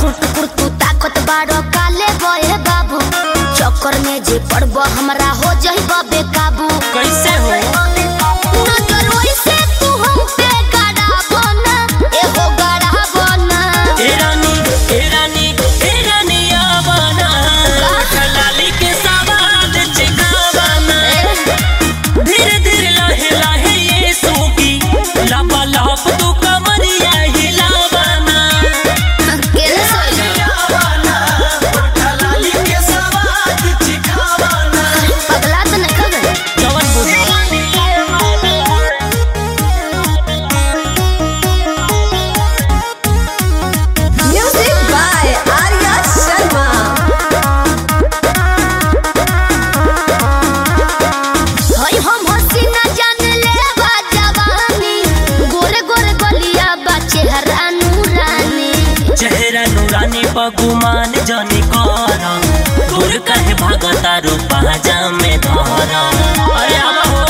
टुकुर टुकुर तू ताकत बाड़ो काले बहे बाबू चक्कर में जे पड़ब हमरा हो जही बे काबू कैसे हो नजर ओइसे तू हम पे गड़ाबो ना एहो गड़ाबो ना ए रानी ए रानी ए रानी आवाना लाली के सवाद चिकावाना धीरे धीरे लाहे लाहे ये सूगी लापा लाप तू कमरिया हिलावाना केने सोइला पगला तो नहीं खगल जवन बुझ Music by Arya Sharma. हई हम हसीना जान ले बा जवानी गोरे गोरे गलिया बा चेहरा नूरानी चेहरा नूरानी पगुमान जनी कर दूर कहे भागता रू पाजा में धर अरे आवा हो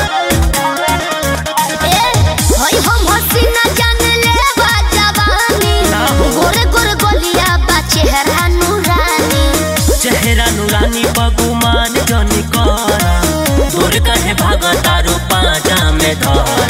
ए हई हम हसीना जान ले बा जवानी ना हो। गोरे गोरे गलिया बा चेहरा नूरानी चेहरा नूरानी पगुमान जनी कर दूर कहे भागता रू पाजा में धर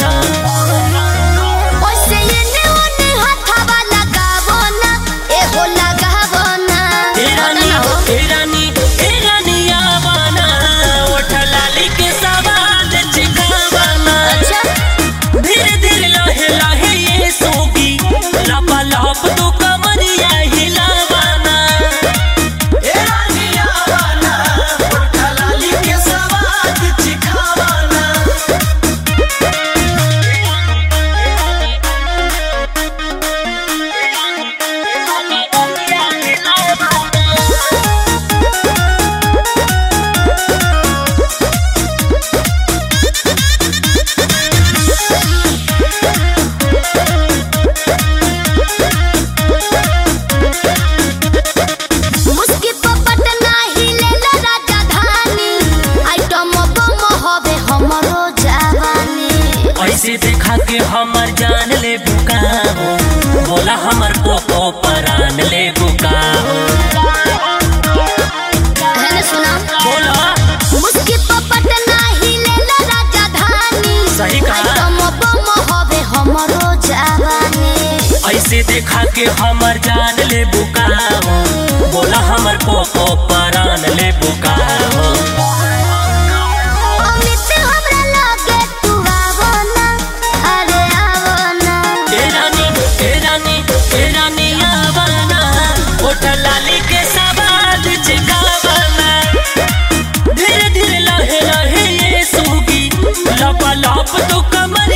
ओइसे एने ओने हाथवा लगावो ना एहो लगावो ना ए रानी ए रानी ए रानी आवाना ओठ लाली के सवाद चिकावाना अच्छा धीरे धीरे लाहे लाहे ये सोगी लापा लाप तू कमरिया हिलावाना मुस्की पपट नाही लेला राजधानी आइटम बम हवे हमरो जवानी ऐसे देखा के हमर जान ले बुका हो बोला हमर पोपो परान ले बुका हो है सुना बोला मुस्की पपट नाही लेला राजधानी सही कहा। आइटम बम हवे हमरो जवानी ऐसे देखा के हमर जान ले बुका हो बोला हमर पोपो परान ले बुका हो अमित हमरा लगे तू आवो ना अरे आवो ना ए रानी ए रानी ए रानी आवाना ओठ लाली के सवाद चिकावाना धीरे धीरे लाहे लाहे ये सूगी लपा लप तो कमर